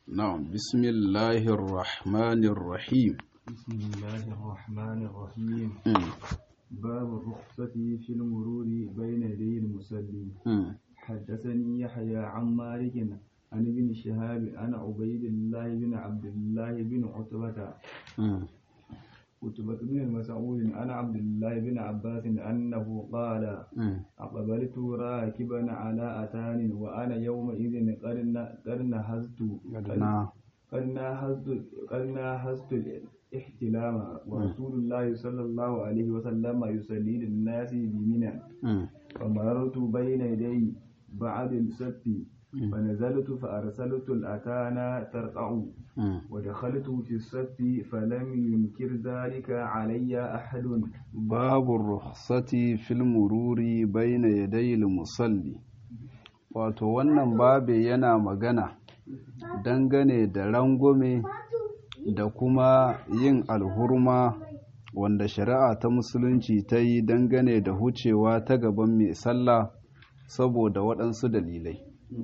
نعم بسم الله الرحمن الرحيم بسم الله الرحمن الرحيم مم. باب الرخصة في المرور بين يدي المصلي مم. حدثني يحيى عن مالك عن ابن شهاب عن عبيد الله بن عبد الله بن عتبة مم. عتبة بن مسعود عن عبد الله بن عباس أنه قال مم. أقبلت راكبا على أتان وأنا يومئذ قد ن- قد نهزت قدنا. قد نهزت قد نهزت الاحتلام ورسول الله صلى الله عليه وسلم يصلي للناس بمنى مم. فمررت بين يدي بعد السبت فنزلت فأرسلت الأتانا ترقع مم. ودخلت في السبت فلم ينكر ذلك علي أحد باب الرخصة في المرور بين يدي المصلي wato wannan babe yana magana dangane da rangwame da kuma yin alhurma wanda shari'a ta musulunci ta yi dangane da hucewa ta gaban mai sallah saboda waɗansu dalilai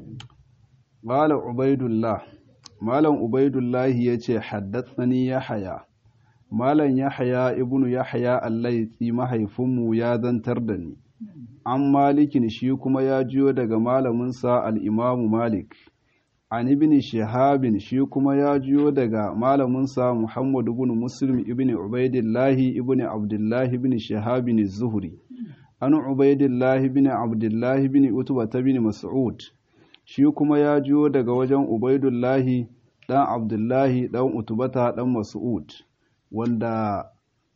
Malam Ubaidullah Malam Ubaidullahi ya ce haddatsani Yahaya Malam Yahaya ibnu Yahaya Allaitsi mahaifinmu ya zantar da ni an malikin shi kuma ya jiyo daga malaminsa al'imamu Malik an ibn Shihabin shi kuma ya jiyo daga malaminsa Muhammadu ibn Muslim ibn Ubaidillahi ibn Abdullahi ibn Shihabin Zuhri an Ubaidillahi ibn Abdullahi ibn Utba ibn Mas'ud shi kuma ya jiyo daga wajen Ubaidullahi ɗan Abdullahi ɗan Utubata ɗan Mas'ud wanda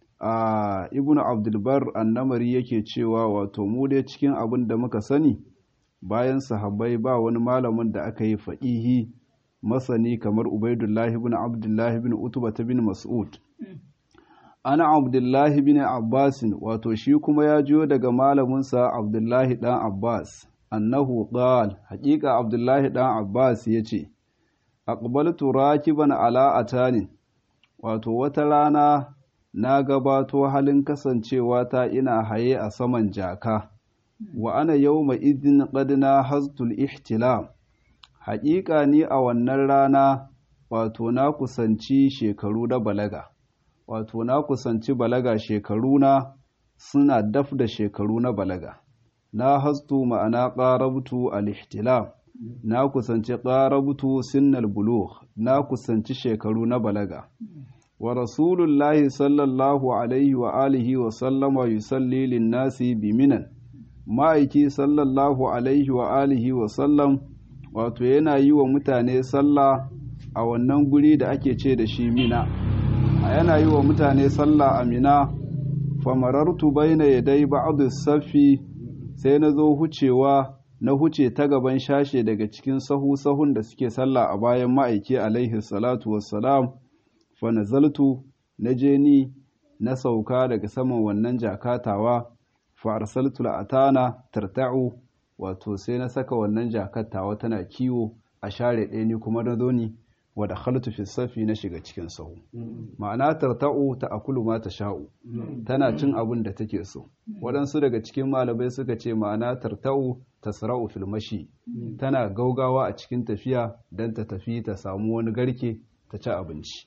a Ibn Abdulbar annamari yake cewa wato mu dai cikin abin da muka sani bayan sahabbai ba wani malamin da aka yi faɗihi masani kamar Ubaidullahi ibn Abdullahi ibn Utubata bin Mas'ud ana Abdullahi bin Abbasin wato shi kuma ya jiyo daga malaminsa Abdullahi ɗan Abbas annahu qal haƙiƙa abdullahi ɗan abbas ya ce aqbaltu rakiban ala atanin wato wata rana na gabato halin kasancewa ta ina haye a saman jaka wa ana yawma idin qad na haztul ihtilam haƙiƙa ni a wannan rana wato na kusanci shekaru da balaga wato na kusanci balaga shekaru na suna daf da shekaru na balaga na hastu ma'ana ƙarabtu al-ihtilam na kusanci ƙarabtu sinnal bulugh na kusanci shekaru na balaga wa rasulullahi sallallahu alaihi wa alihi wa sallama yusalli lin-nasi bi minan ma'aiki sallallahu alaihi wa alihi wa sallam wato yana yi wa mutane sallah a wannan guri da ake ce da shi mina a yana yi wa mutane sallah a mina famarartu baina yadai ba'd as-safi sai na zo hucewa na huce ta gaban shashe daga cikin sahu-sahun da suke sallah a bayan ma'aiki alaihi salatu wassalam fa nazaltu na je ni na sauka daga saman wannan jakatawa fa arsaltu la'atana tarta'u wato sai na saka wannan jakatawa tana kiwo a share ɗaya ni kuma na zo ni wa dakhaltu fi safi na shiga cikin sahu ma'ana tarta'u ta akulu ma ta sha'u tana cin abin da take so waɗansu daga cikin malamai suka ce ma'ana tarta'u tasra'u fil mashi tana gaugawa a cikin tafiya don ta tafi ta samu wani garke ta ci abinci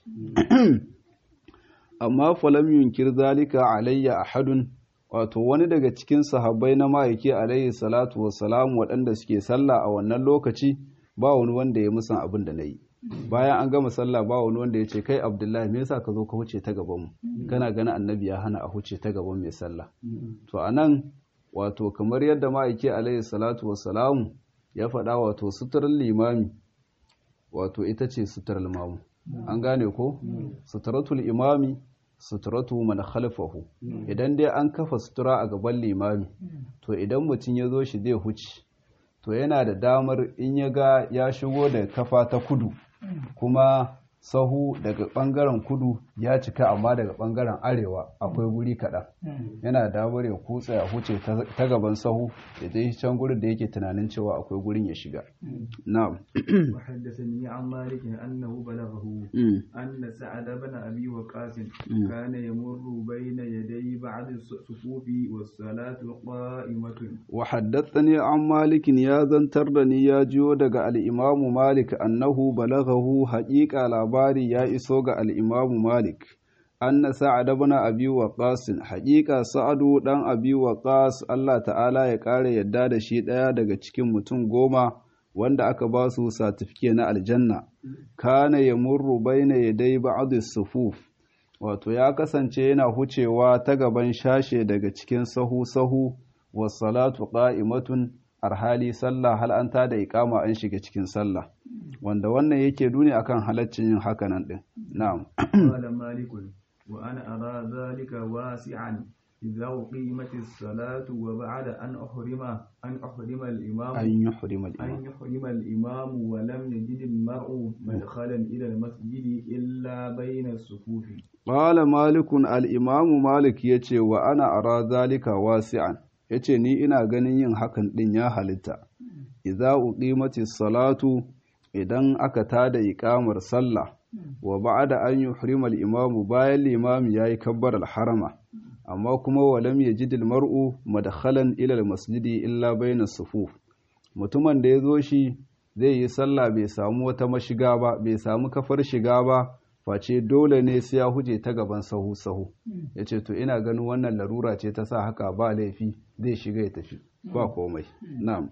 amma falam yunkir zalika alayya ahadun wato wani daga cikin sahabbai na ma'aiki alayhi salatu wassalam waɗanda suke sallah a wannan lokaci ba wani wanda ya musan abin da na yi bayan an gama sallah ba wani wanda ya ce kai abdullahi me yasa ka zo ka huce ta gaban mu kana ganin annabi ya hana a huce ta gaban mai sallah to anan wato kamar yadda ma'aiki alaihi salatu wassalamu ya faɗa wato suturar limami wato ita ce suturar mamu an gane ko suturatul imami suturatu man khalfahu idan dai an kafa sutura a gaban limami to idan mutum ya zo shi zai huce to yana da damar in ya ga ya shigo da kafa ta kudu kuma sahu daga bangaren kudu ya cika amma daga bangaren arewa akwai guri kaɗan yana damar ya kutsa ya huce ta gaban sahu ya je can gurin da yake tunanin cewa akwai gurin ya shiga na'am وحدثني عن مالك أنه بلغه أن سعد بن أبي وقاص كان يمر بين يدي بعض الصفوف والصلاة قائمة وحدثني عن مالك يا زنترني يا جيو دغ الإمام مالك أنه بلغه حقيقة labari ya iso ga al'imamu Malik, anna sa'ad bana abi waqas haƙiƙa sa'adu ɗan abi waqas Allah ta'ala ya ƙara yadda da shi ɗaya daga cikin mutum goma wanda aka ba su satifike na aljanna, kana ya murru baina ya dai ba'adu sufuf, wato ya kasance yana hucewa ta gaban shashe daga cikin sahu-sahu, wasalatu ƙa'imatun arhali sallah hal an tada iqama an shiga cikin sallah wanda wannan yake nuni akan halaccin yin hakanan din na'am qala malikun wa ana ara dhalika wasi'an idza uqimat as-salatu wa ba'da an uhrima an uhrima al-imam an yuhrima an al-imam yuhrima al-imam wa lam yajid al-mar'u madkhalan ila al-masjid illa bayna as-sufuf qala malikun al-imam malik yace wa ana ara dhalika wasi'an yace ni ina ganin yin hakan din ya halitta idza uqimatis salatu idan aka tada iqamar sallah wa ba'da an yuhrima al-imamu bayan limami yayi kabbar al-harama amma kuma walam yajid al-mar'u madkhalan ila al-masjidi illa bayna sufuf mutumin da yazo shi zai yi sallah bai samu wata mashiga ba bai samu kafar shiga ba face dole ne sai ya huje ta gaban sahu sahu yace to ina ganin wannan larura ce ta sa haka ba laifi zai shiga ya tafi ba komai na'am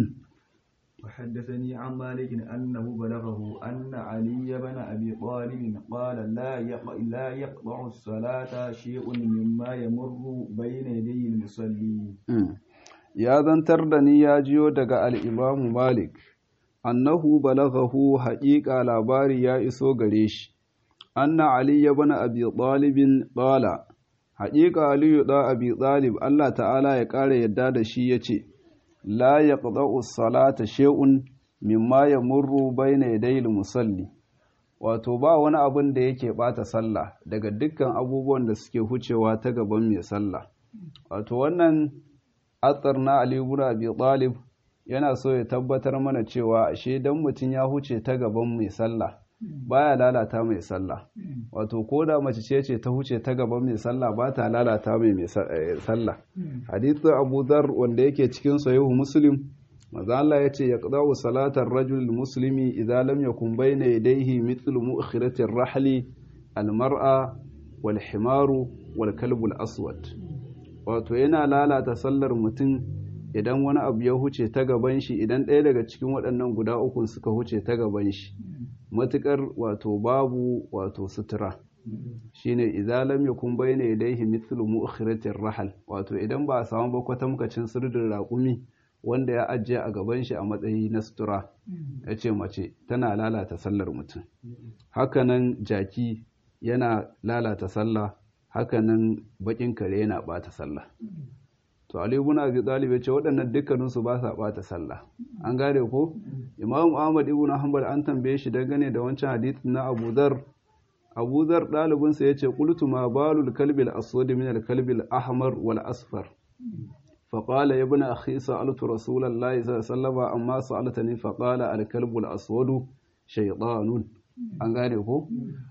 وحدثني عن مالك أنه بلغه أن علي بن أبي طالب قال لا يق- لا يقطع الصلاة شيء مما يمر بين يدي المصلي Mm. ya zantar da ni ya jiyo daga al'imamu Malik, annahu balaghahu haƙiƙa labari ya iso gare shi, anna Ali ya bana abi ɗalibin ɗala, haƙiƙa Aliyu ɗa abi ɗalib Allah ta'ala ya ƙara yadda da shi ya ce, La ya salata she'un mimma ya murru baina yadayil musalli. Wato ba wani abin da yake ɓata sallah daga dukkan abubuwan da suke hucewa ta gaban mai sallah. Wato wannan atsar na Ali ibn Abi Talib yana so ya tabbatar mana cewa ashe dan mutum ya huce ta gaban mai sallah baya lalata mai sallah wato ko da mace ce ce ta huce ta gaban mai sallah ba ta lalata mai mai sa- eh, sallah hadithu Abu Dharr wanda yake cikin sahihu Muslim manzo Allah yace yaqda'u salatar rajul muslimi idza lam yakun bayna yadayhi mithlu mu'khirati ar-rahli al-mar'a wal himaru wal kalbu al-aswad wato yana lalata sallar mutum idan wani abu ya huce ta gaban shi idan ɗaya daga cikin waɗannan guda ukun suka huce ta gaban shi matuƙar wato babu wato sutura shine idza lam yakun bayna yadayhi mithlu mu'khiratir rahal wato idan ba a samu ba kwatamkacin sirdin raƙumi wanda ya ajiye a gaban shi a matsayi na sutura ya ce mace tana lalata sallar mutum hakanan jaki yana lalata sallah hakanan bakin kare yana bata sallah to Ali ibn Abi Talib ya ce waɗannan dukkanin su ba sa bata sallah an gane ko Imam Ahmad ibn Hanbal an tambaye shi dangane da wancan hadisin na Abu Dharr Abu Dharr dalibin sa yace qultu ma balul kalbil aswad min al kalbil ahmar wal asfar فقال يا ابن أخي سألت رسول الله صلى الله عليه وسلم أما سألتني فقال الكلب الأسود شيطان an gane ko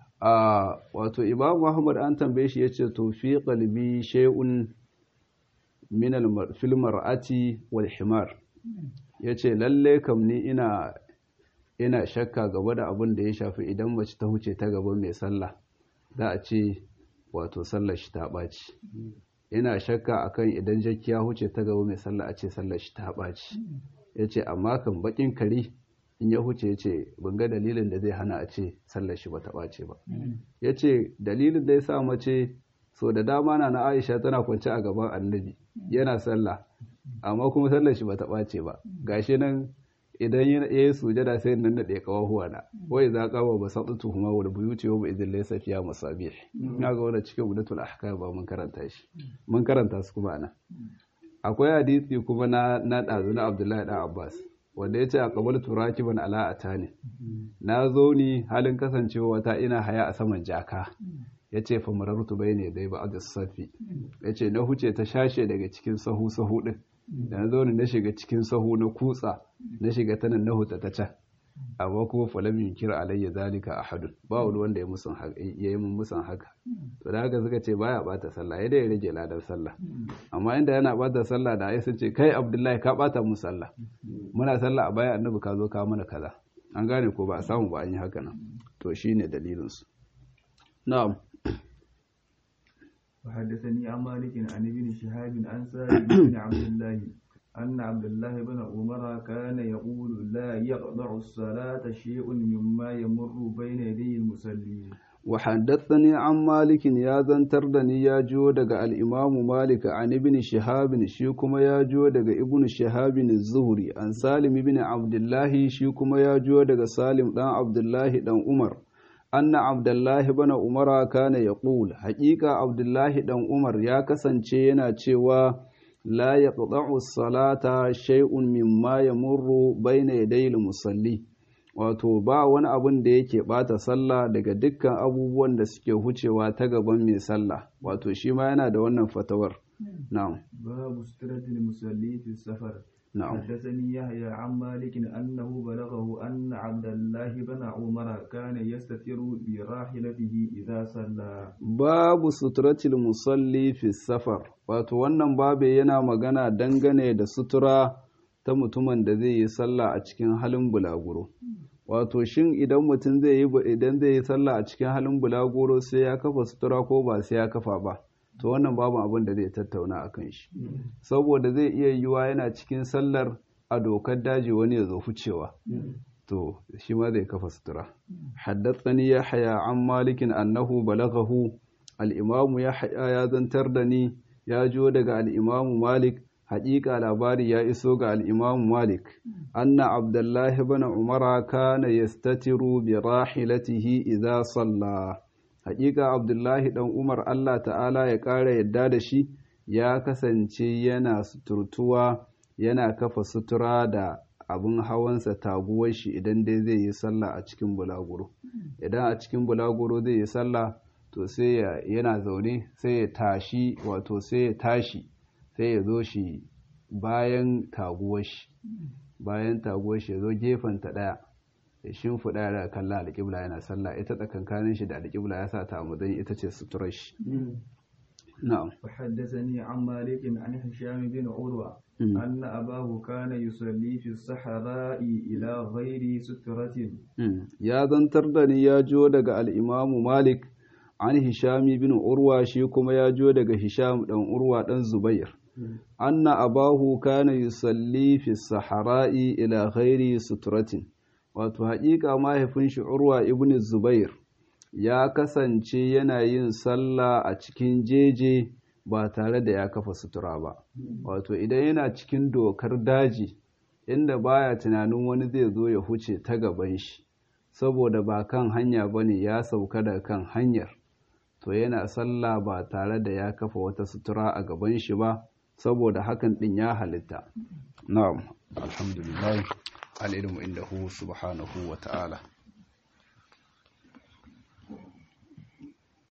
a wato imam muhammad an tambaye shi yace to fi qalbi shay'un min al fil mar'ati wal himar yace lalle kam ni ina ina shakka gaba da abin da ya shafi idan mace ta huce ta gaban mai sallah za a ce wato sallar shi ta ɓaci ina shakka akan idan jakki ya huce ta gaba mai sallah a ce sallar shi ta ɓaci yace amma kan bakin kare in ya huce ya ce ban ga dalilin da zai hana a ce sallar shi bata ɓace ba ya ce dalilin da ya sa mace so da dama na na aisha tana kwance a gaban annabi yana sallah amma kuma sallar shi bata ɓace ba gashi nan idan ya yi sujada sai nan da ɗaya kawahuwa na wai za ka ba basatu tuhuma wal buyuti wa idin laysa fiya masabih na ga wannan cikin budatul ahkam ba mun karanta shi mun karanta su kuma ana akwai hadisi kuma na na dazu na Abdullahi dan Abbas wanda ya ce a kabar turaki ban ala'ata ne na zo ni halin kasancewa wata ina haya a saman jaka ya ce famarartu bai ne dai ba a safi ya ce na huce ta shashe daga cikin sahu sahu din da na zo ni na shiga cikin sahu na kutsa na shiga ta nan na huta ta can amma kuma falam yunkir alayya zalika ahadun ba wani wanda ya musun haka ya yi mun musun haka to da haka suka ce baya bata sallah ya dai rage ladan sallah amma inda yana bata sallah da ai sun ce kai abdullahi ka bata mu sallah muna sallah a baya annabi ka zo ka mana kaza an gane ko ba a samu ba an yi haka nan to shine dalilin su na'am وحدثني عن مالك عن ابن شهاب عن سالم بن عبد الله أن عبد الله بن عمر كان يقول لا يقطع الصلاة شيء مما يمر بين يدي المصلين وحدثني عن مالك يا زنتر دني يا جو دغ الإمام مالك عن ابن شهاب شي كما يا جو دغ ابن شهاب الزهري عن سالم بن عبد الله شي كما يا جو دغ سالم دان عبد الله دان عمر أن عبد الله بن عمر كان يقول حقيقة عبد الله دان عمر يا kasance yana cewa لا يقطع الصلاة شيء مما يمر بين يدي المصلي wato ba wani abun da yake bata sallah daga dukkan abubuwan da suke hucewa ta gaban mai sallah wato shi ma yana da wannan fatawar na'am باب سترة المصلي في السفر na'am حدثني يحيى عن مالك أنه بلغه أن عبد الله بن عمر كان يستتر براحلته إذا صلى babu suturatil musalli fi safar wato wannan babu yana magana dangane da sutura ta mutumin da zai yi sallah a cikin halin bulaguro wato shin idan mutum zai yi idan zai yi sallah a cikin halin bulaguro sai ya kafa sutura ko ba sai ya kafa ba to wannan babu abin da zai tattauna a kan shi saboda zai iya yiwa yana cikin sallar a dokar daji wani ya zo ficewa to shi ma zai kafa sutura haddathani yahya an malikin annahu balaghahu al-imamu yahya ya zantar da ni ya jo daga al-imamu malik haƙiƙa labari ya iso ga al-imamu malik anna abdullahi ibn umara kana yastatiru bi rahilatihi idza salla haƙiƙa abdullahi dan umar Allah ta'ala ya ƙara yadda da shi ya kasance yana suturtuwa yana kafa sutura da abin hawansa taguwar shi idan dai zai yi sallah a cikin bulaguro idan a cikin bulaguro zai yi sallah to sai yana zaune sai ya tashi wato sai ya tashi sai ya zo shi bayan taguwar shi bayan taguwar shi ya zo gefen ta daya ya shimfiɗa da kalla alƙibla yana sallah ita tsakankanin shi da alƙibla ya sa ta a matsayin ita ce suturar shi na'am وحدثني عن مالك عن هشام بن عروة أن أباه كان يصلي في الصحراء إلى غير سترة ya zantar da ni ya jo daga al'imamu malik an hishami bin urwa shi kuma ya jo daga hisham ɗan urwa ɗan zubair anna abahu kana yusalli fi sahara'i ila ghairi suturatin wato haƙiƙa mahaifin shi urwa ibn zubair ya kasance yana yin sallah a cikin jeje ba tare da ya kafa sutura ba wato idan yana cikin dokar daji inda baya tunanin wani zai zo ya huce ta gaban shi saboda ba kan hanya bane ya sauka da kan hanyar to yana sallah ba tare da ya kafa wata sutura a gaban shi ba saboda hakan din ya halitta na'am alhamdulillah al-ilmu indahu subhanahu wa ta'ala